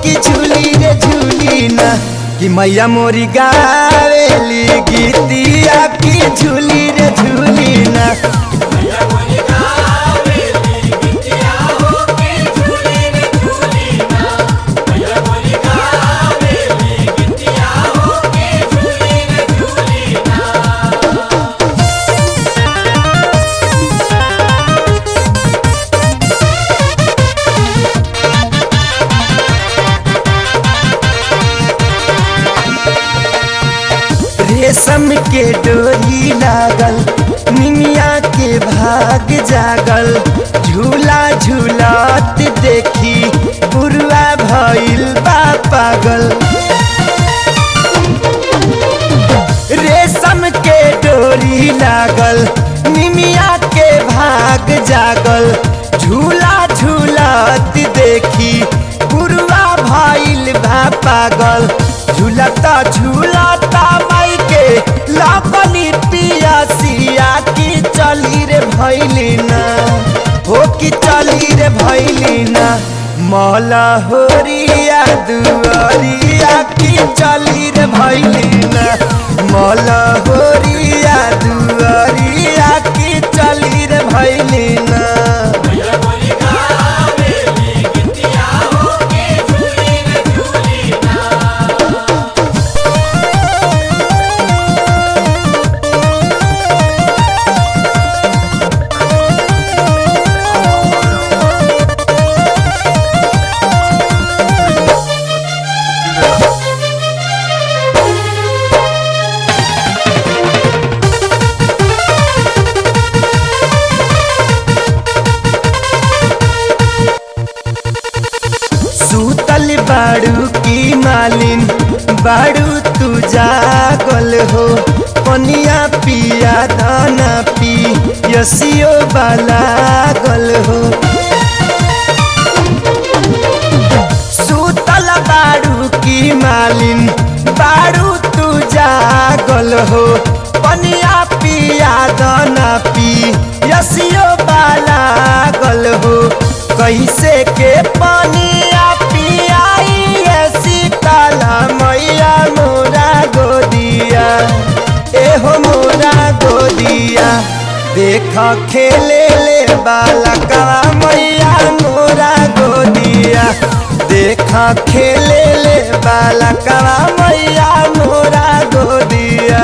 कि झूली रे झूली ना कि मैया मोरी गावेली गीतिया कि झूली रे झूली ना रेशम के डोरी लागल निमिया के भाग जागल झूला झूलत देखी बुरुआ भइल बा पागल रेशम के डोरी लागल निमिया के भाग जागल झूला झूलत देखी बुरुआ भइल बा पागल झूलता झूलता माई के लापनी पिया सिया की चली रे भैली ना हो की चली रे भैली ना मौला होरिया दुआरिया की चली रे भैली ना मौला होरिया दुआरिया की चली रे भैली ना सूतल बाड़ू की मालिन बाड़ू तू जागल हो पनिया पिया दाना पी यसियो बाला गल हो सूतल बाड़ू की मालिन बाड़ू तू जागल हो पनिया पिया दाना पी यसियो बाला गल हो कैसे के पनिया पियाई सीताला मैया मोरा गोदिया एहो मोरा गोदिया देख खेले ले बालका मैया मोरा गोदिया देख खेले ले बालका मैया मोरा गोदिया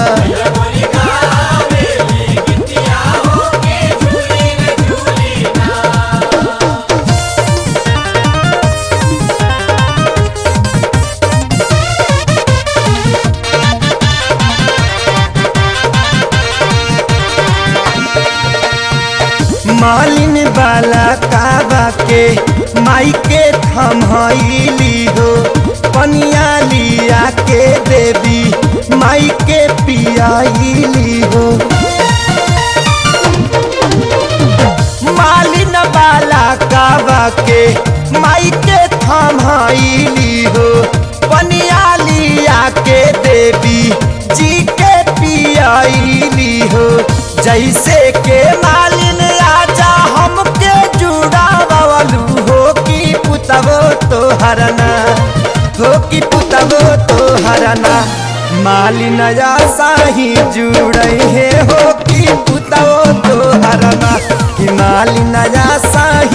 मालिन बाला काबा के माई के थमहैली हो पनिया लिया के देवी माई के पियाली हो मालिन बाला काबा के माई के थमहैली हो पनिया लिया के देवी जी के पियाली हो जैसे के मालिन राजा हमके जुड़ा बवलू हो कि पुतबो तो हरना हो कि पुतबो तो हरना मालिन साही जुड़े हे हो कि पुतबो तो हरना कि मालिन साही